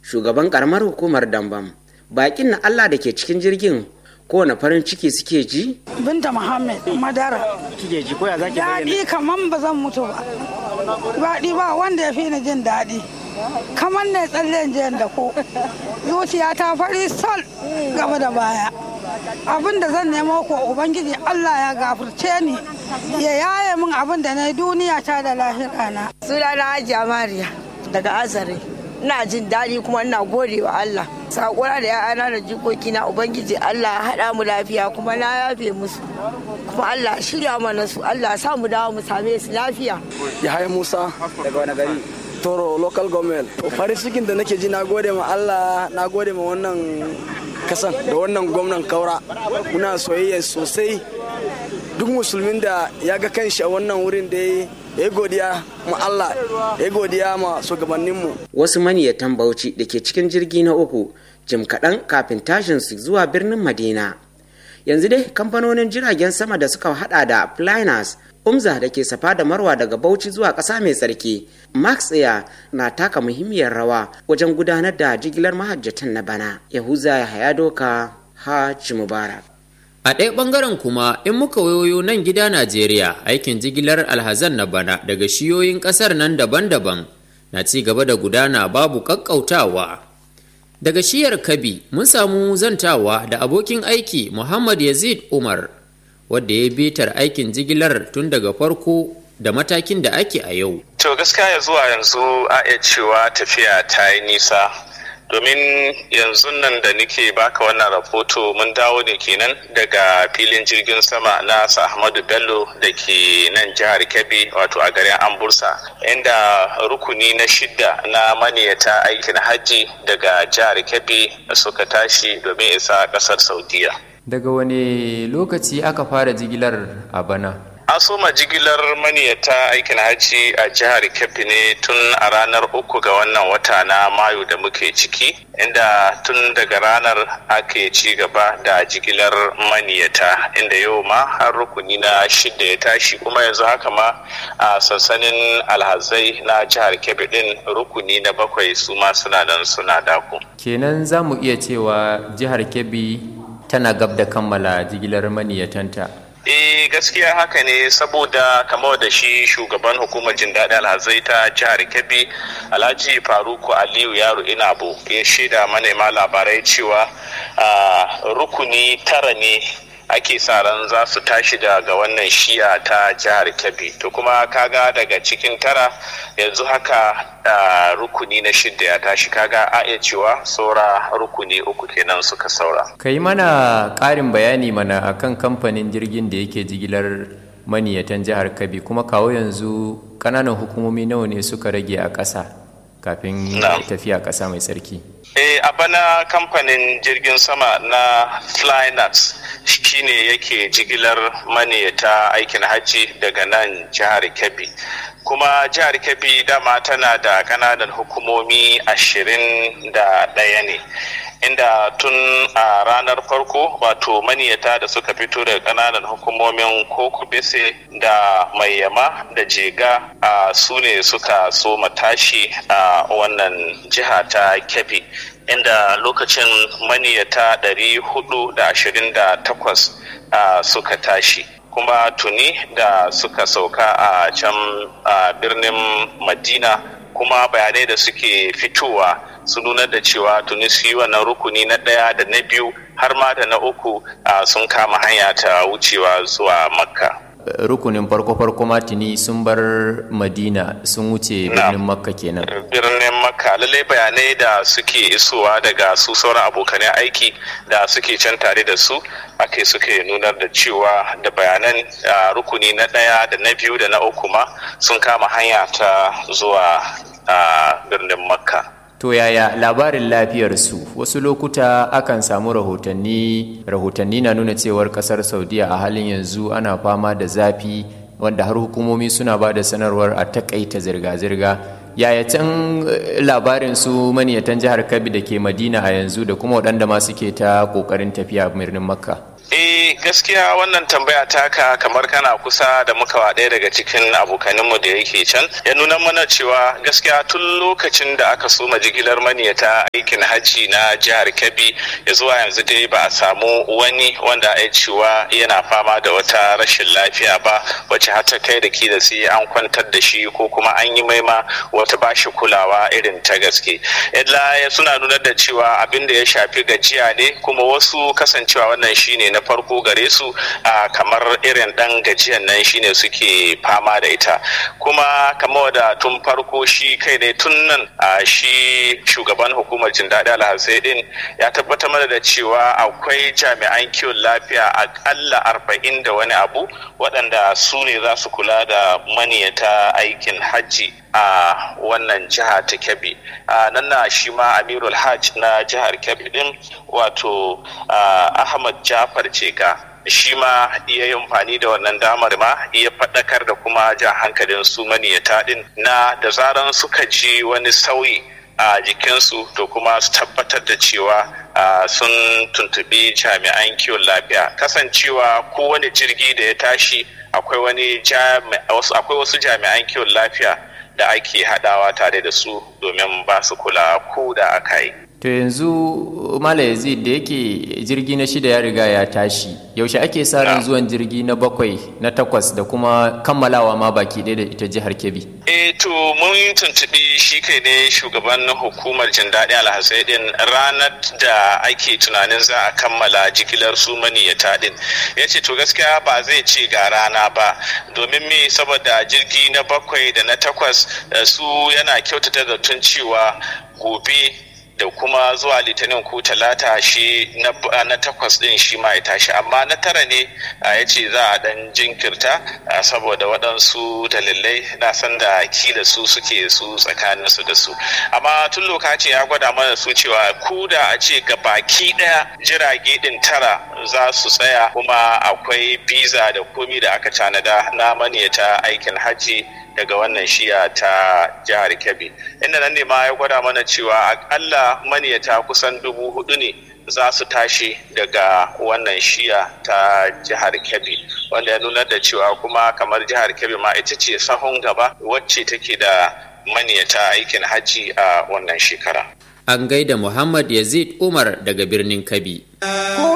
shugaban karamar hukumar dambam bakin na allah da ke cikin jirgin kowane farin ciki suke ji binta muhammad madara kike ji ko ya zaki bayyana daɗi kaman ba zan mutu ba daɗi ba wanda ya fi ni jin daɗi kamar ne tsallen jiyan da ko zuciya ta fari sol gaba da baya abin da zan nemo ko ubangiji allah ya gafurce ni ya yaye min abin da na yi duniya ta da lahira na sunana hajiya mariya daga azare ina jin daɗi kuma ina gode wa allah sakona da ya'ana da jikokina ubangiji allah ya haɗa mu lafiya kuma na yafe musu kuma allah ya shirya mana su allah ya sa mu dawo mu same su lafiya Yahaya Musa daga wani gari Toro local government. Farin cikin da nake ji na gode ma Allah na gode ma wannan kasan da wannan gwamnan kaura. Muna soyayya sosai duk musulmin da ya ga kanshi a wannan wurin da ya yi godiya ma Allah ya yi godiya ma shugabanninmu. wasu maniyatan bauchi da ke cikin jirgi na uku jim kaɗan kafin tashin su zuwa birnin madina yanzu dai kamfanonin jiragen sama da suka hada da flyers umza da ke safa da marwa daga bauchi zuwa ƙasa mai tsarki max air na taka muhimmiyar rawa wajen gudanar da jigilar mahajjatan na bana yahuza ya haya doka haji mubarak A ɗaya ɓangaren kuma in muka wayoyo nan gida Najeriya aikin jigilar alhazan na bana daga shiyoyin ƙasar nan daban-daban na ci gaba da gudana babu ƙaƙƙautawa. Daga shiyar Kabi mun samu zantawa da abokin aiki Muhammad Yazid Umar wadda ya bitar aikin jigilar tun daga farko da matakin da ake a yau. To gaskiya ya zuwa yanzu a iya cewa tafiya ta yi nisa domin yanzu nan da nake baka wannan rahoto mun dawo ne kenan daga filin jirgin sama na sa ahmadu bello da ke nan jihar kebbi wato a garin ambursa inda rukuni na shidda na maniyata aikin hajji daga jihar kebbi suka tashi domin isa kasar saudiya Daga wane lokaci aka fara jigilar a bana? an soma jigilar maniyata aikin hajji a jihar kebbi ne tun a ranar uku ga wannan wata na mayu da muke ciki inda tun daga ranar ake ci gaba da jigilar maniyata inda yau ma har rukuni na shida ya tashi kuma yanzu haka ma a sansanin alhazai na jihar kebbi din rukuni na bakwai su ma suna nan suna dako Kenan za mu iya cewa jihar Kebbi tana gab da kammala jigilar maniyatanta. Eh gaskiya haka ne saboda kamar da shi shugaban hukumar jin daɗi alhazai ta jihar Kebbi Alhaji Faruku Aliyu Yaro Inabo ya shaida manema labarai cewa rukuni tara ne ake sa ran za su tashi daga wannan shiya ta jihar Kebbi to kuma kaga daga cikin tara yanzu haka rukuni na shidda ya tashi kaga a iya cewa saura rukuni uku kenan suka saura Ka yi mana ƙarin bayani mana akan kamfanin jirgin da yake jigilar maniyatan jihar Kabi kuma kawo yanzu ƙananan hukumomi nawa ne suka rage a ƙasa kafin tafiya ƙasa mai tsarki. Eh, a bana kamfanin jirgin sama na Flynax shine yake jigilar maniyata aikin hajji daga nan jihar Kebbi. kuma jihar kebbi dama tana da kananan hukumomi ashirin da ɗaya ne inda tun a ranar farko wato maniyata da suka fito daga kananan hukumomin koko bese da mayyama da jega a su ne suka so matashi a wannan jiha ta kebbi inda lokacin maniyata 428 suka tashi kuma tuni da suka sauka a can a birnin madina kuma bayanai da suke fitowa su nuna da cewa tuni su yi wannan rukuni na ɗaya da na biyu har ma da na uku sun kama hanya ta wucewa zuwa makka rukunin farko-farko matini sun bar madina sun wuce birnin makka kenan birnin makka lallai bayanai da suke isowa daga su sauran abokanai aiki da suke can tare da su ake suke nunar da cewa da bayanan rukuni na ɗaya da na biyu da na uku ma sun kama hanya ta zuwa birnin makka To yaya labarin lafiyarsu wasu lokuta akan samu rahotanni rahotanni na nuna cewar kasar saudiya a halin yanzu ana fama da zafi wanda har hukumomi suna ba da sanarwar a takaita zirga-zirga yaya can labarin su maniyatan jihar kabi da ke madina a yanzu da kuma waɗanda ma suke ta ƙoƙarin tafiya birnin makka eh eh gaskiya wannan tambaya taka kamar kana kusa da muka ɗaya daga cikin abokaninmu da yake can ya nuna mana cewa gaskiya tun lokacin da aka soma jigilar maniyata aikin hajji na jihar kebbi ya zuwa yanzu dai ba a samu wani wanda ya cewa yana fama da wata rashin lafiya ba wacce har ta kai da kila sai an kwantar da shi ko kuma an yi maima wata bashi kulawa irin ta gaske illa suna nuna da cewa abin da ya shafi gajiya ne kuma wasu kasancewa wannan shine na farko gare su kamar irin dan gajiyan nan shine suke fama da ita kuma kamar da tun farko shi kai ne tun nan shi shugaban hukumar jin daɗi alhassai din ya tabbatar mana da cewa akwai jami'an kiwon lafiya akalla arba'in da wani abu waɗanda su ne za su kula da maniyata aikin hajji a wannan jiha ta kebbi nan na shi ma amirul hajj na jihar kebbi din wato ahmad jafar ceka shi ma iya yi amfani da wannan damar ma iya faɗakar da kuma jan hankalin su maniyata din na da zaran suka ji wani sauyi a jikinsu to kuma su tabbatar da cewa sun tuntubi jami'an kiwon lafiya kasancewa kowane jirgi da ya tashi akwai wani akwai wasu jami'an kiwon lafiya da ake haɗawa tare da su domin ba su kula ko da aka yi to yanzu mala yazid da yake jirgi na shida ya riga ya tashi yaushe ake sa ran zuwan jirgi na bakwai na takwas da kuma kammalawa ma baki ɗaya da ita jihar kebbi eh to mun tuntubi shi kai ne shugaban hukumar jin daɗi alhassai din ranar da ake tunanin za a kammala jigilar su maniyata din ya ce to gaskiya ba zai ce ga rana ba domin me saboda jirgi na bakwai da na takwas su yana kyautata da tun cewa gobe da kuma zuwa litinin ko talata shi na takwas din shi ma ya tashi amma na tara ne ya ce za a dan jinkirta saboda waɗansu dalilai na san da kila su suke su tsakanin su da su amma tun lokaci ya gwada mana su cewa ku da a ce ga baki ɗaya jirage din tara za su tsaya kuma akwai biza da komi da aka tanada na maniyata aikin hajji daga wannan shiya ta jihar kebbi inda nan ne ma ya gwada mana cewa akalla maniyata kusan dubu hudu ne za su tashi daga wannan shiya ta jihar kebbi wanda ya nuna da cewa kuma kamar jihar kebbi ma ita ce sahun gaba wacce take da maniyata aikin hajji a wannan shekara an gaida muhammad yazid umar daga birnin kabi